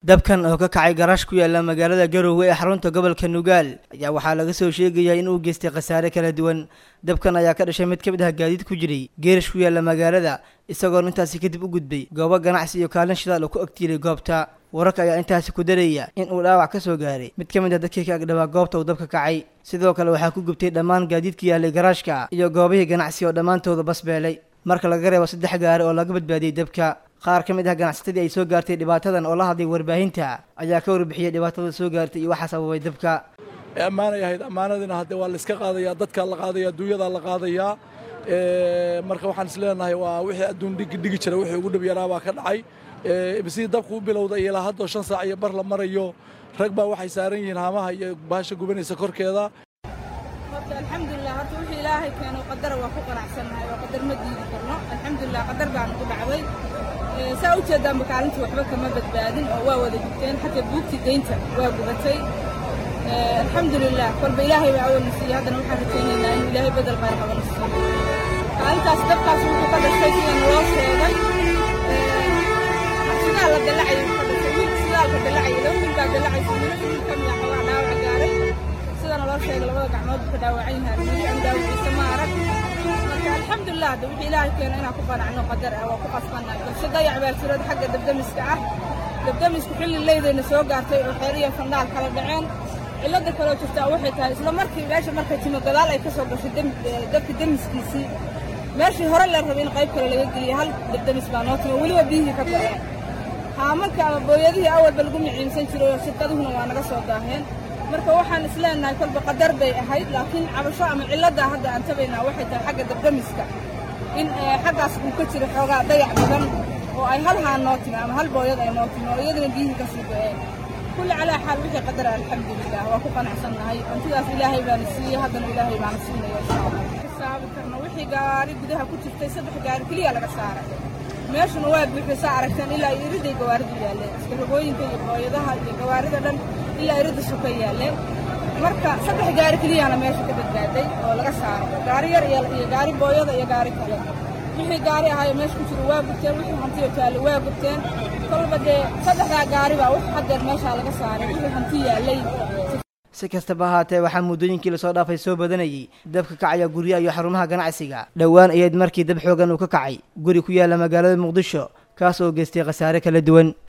dabkan oo ka kacay garaash ku yaala magaalada garowe ee xarunta gobolka nugaal ayaa waxaa laga soo sheegayaa in uu geystay khasaare kala duwan dabkan ayaa ka dhashay mid ka mid ah gaadiid ku jiray geerash ku yaala magaalada isagoon intaasi kadib u gudbay goobo ganacsi iyo kaalin shidaal oo ku agtiilay goobta wararka ayaa intaasi ku daraya in uu dhaawac ka soo gaaray mid ka mid ah dadkii ka agdhabaa goobta uu dabka kacay sidoo kale waxaa ku gubtay dhammaan gaadiidka yaalay garaashka iyo goobihii ganacsi oo dhammaantooda basbeelay marka laga reebo saddex gaari oo laga badbaadiyey dabka qaar ka mid ah ganacsatadii ay soo gaartay dhibaatadan oo la hadlay warbaahinta ayaa ka warbixiyey dhibaatada soo gaartay iyo waxaa sababay dabka ee ammaanay ahayd ammaanadiina hadde waa la iska qaadayaa dadkaa la qaadaya adduunyadaa la qaadayaa marka waxaan is leenahay waa wixii adduun dhigi dhigi jira wixii ugu dhib yaraa baa ka dhacay sidii dabku u bilowday ilaa haddoo shan saac iyo bar la marayo rag baa waxay saaran yihiin haamaha iyo baasha gubanaysa korkeeda horta alxamdulilah horta wixii ilaahay keeno qadara waa ku qanacsannahay oo qadar ma diidi karno alxamdulilah qadar baanu ku dhacday saa u jeedaanba kaalintii waxba kama badbaadin oo waa wada gubteen xataa buugtii deynta waa gubatay alxamdulilah kolba ilaahay baa awalna siiyey haddana waxaan rajaynaynaa inuu ilaahay bedel khayr qabana siiyo kaalintaas dabkaas wuxuu ka dhashay sida naloo sheegay sidaa la dalacayay ka dhashay wiil sidaalka dalacayay laba wiil baa dalacaysa wiilo wiil ka mid ah xoogaa dhaawac gaaray sida naloo sheegay labada gacmood ka dhaawacan yahay armadi aan daawiciisa ma arag marka alxamdulilah hadda wixii ilaahay keeno inaan ku qanacno qadar ah waa ku qasbannahay balse dayac baa jirada xagga dabdamiska ah dabdamisku xilli leydayna soo gaartay oo xeer iyo fandhaal kala dhaceen cilladda kaloo jirtaa waxay tahay isla markii meesha markay timo gadaal ay ka soo gashay dabka demiskiisii meeshii hore la rabay in qayb kale laga geliyay hal dabdamis baa noo timo weliba biyihii ka baxeen haamanka ama booyadihii awalba lagu miciimsan jiray oo shirkaduhuna waa naga soo daaheen marka waxaan is leenahay kolba qadar bay ahayd laakiin cabasho ama cilladdaa hadda aan tabaynaa waxay tahay xagga dabdamiska in xaggaas uu ka jiro xoogaa dayac badan oo ay hal haan noo timi ama hal booyad ay noo timi oo iyadana biyihii ka sii go-een kulli calaa xaal wixii qadara alxamdulilah waa ku qanacsannahay hantidaas ilaahay baana siiyey haddana ilaahay baana siinaya insha allah xisaabi karno wixii gaari gudaha ku jirtay saddex gaari keliya laga saaray meeshuna waa buuxday saa aragteen ilaa iriday gawaaridu yaalleen iskarogooyinka iyo booyadaha iyo gawaarida dhan ilaa irida suka yaalleen marka saddex gaari keliyana meesha ka badbaaday oo laga saaray gaari yar iyo gaari booyada iyo gaari kale wixii gaari ahaayo meesha ku jiro waa gubteen wixii hantiyo taale waa gubteen kolba dee saddexdaa gaari baa wax haddeer meeshaa laga saaray wixii hanti yaallay si kastaba ahaatee waxaa muddooyinkii lasoo dhaafay soo badanayay dabka kacaya guryaha iyo xarumaha ganacsiga dhowaan ayayd markii dab xoogan uu ka kacay guri ku yaala magaalada muqdisho kaas oo geystay khasaare kala duwan